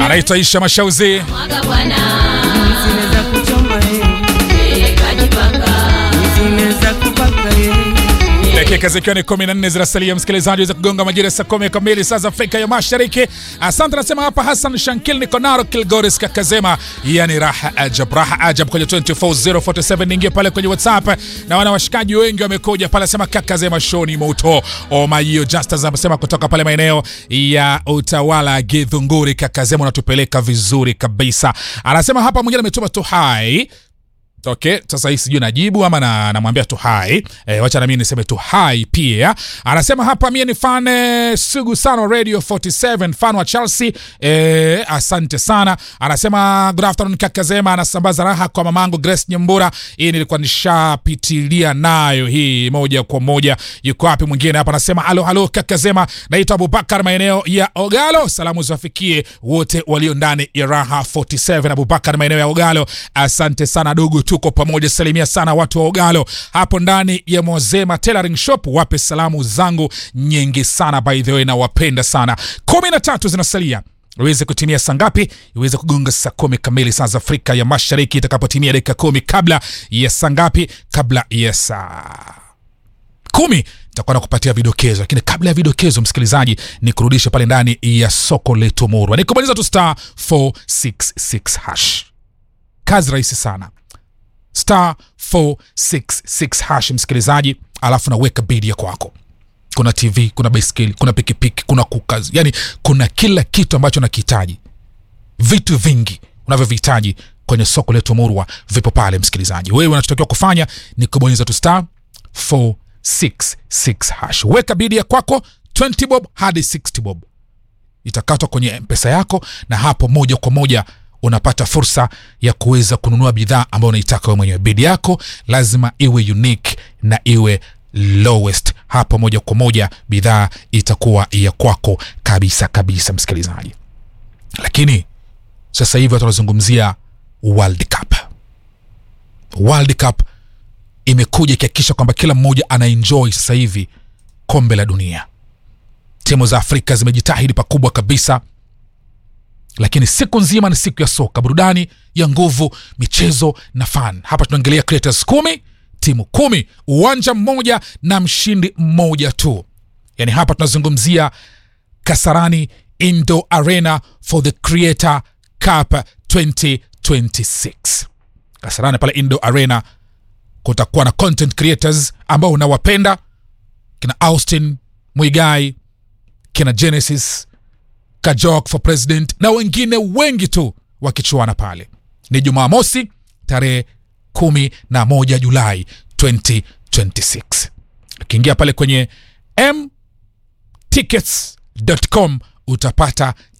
anaitwa Isha Mashauzi. Mwaga bwana, Zile za kuchoma eh, eh, kajipaka. zile za kupaka eh. dakika zikiwa ni 14 zinasalia, msikilizaji, za kugonga majira saa kumi kamili saa za Afrika ya Mashariki. Asante, nasema hapa Hassan Shankil Nikonaro Kilgoris Kakazema, yani raha ajab, raha ajab kwenye 24047 niingie pale kwenye WhatsApp na wana washikaji wengi wamekuja pale, sema Kakazema show ni moto. Omayo Justus amesema kutoka pale maeneo ya utawala Githunguri, Kakazema unatupeleka vizuri kabisa. Anasema hapa mwingine ametuma tu hai Okay, sasa hii sijui najibu ama na, namwambia tu hai e, wacha na mimi niseme tu hai pia. Anasema hapa mie ni fan eh, sugu sana Radio 47 fan wa Chelsea e, asante sana. Anasema good afternoon kaka Zema, anasambaza raha kwa mamangu Grace Nyambura. Hii nilikuwa nishapitilia nayo hii moja kwa moja. Yuko wapi mwingine hapa? Anasema halo halo kaka Zema, naitwa Abubakar maeneo ya Ogalo. Salamu ziwafikie wote walio ndani ya Raha 47. Abubakar maeneo ya Ogalo, asante sana dogo, tuko pamoja. Salimia sana watu wa Ogalo hapo ndani ya Mozema Tailoring Shop, wape salamu zangu nyingi sana by the way, na wapenda sana. kumi na tatu zinasalia iweze kutimia saa ngapi? Iweze kugonga saa kumi kamili saa za Afrika ya Mashariki, itakapotimia dakika kumi kabla ya saa ngapi? Kabla ya saa kumi nitakuwa nakupatia vidokezo, lakini kabla ya vidokezo, msikilizaji, ni kurudisha pale ndani ya soko letu Murwa, nikubaliza tu star 466 hash. Kazi rahisi sana, star 466 hash, msikilizaji, alafu naweka bidi ya kwako kuna tv kuna baiskeli kuna pikipiki kuna kukazi yani kuna kila kitu ambacho nakihitaji vitu vingi unavyovihitaji kwenye soko letu murwa vipo pale msikilizaji wewe unachotakiwa kufanya ni kubonyeza tu star 466 hash weka bidi ya kwako 20 bob hadi 60 bob itakatwa kwenye mpesa yako na hapo moja kwa moja unapata fursa ya kuweza kununua bidhaa ambayo unaitaka wewe mwenyewe bidi yako lazima iwe unique na iwe lowest hapo moja kwa moja bidhaa itakuwa ya kwako kabisa kabisa msikilizaji lakini sasa hivi watu wanazungumzia world cup world cup imekuja ikihakikisha kwamba kila mmoja anaenjoy sasa hivi kombe la dunia timu za afrika zimejitahidi pakubwa kabisa lakini siku nzima ni siku ya soka burudani ya nguvu michezo na fan hapa tunaangalia creators kumi timu kumi uwanja mmoja na mshindi mmoja tu yaani hapa tunazungumzia kasarani indo arena for the creator cup 2026 kasarani pale indo arena kutakuwa na content creators ambao unawapenda kina austin mwigai kina genesis kajok for president na wengine wengi tu wakichuana pale ni jumamosi tarehe kumi na moja julai 2026 ukiingia pale kwenye mtickets.com utapata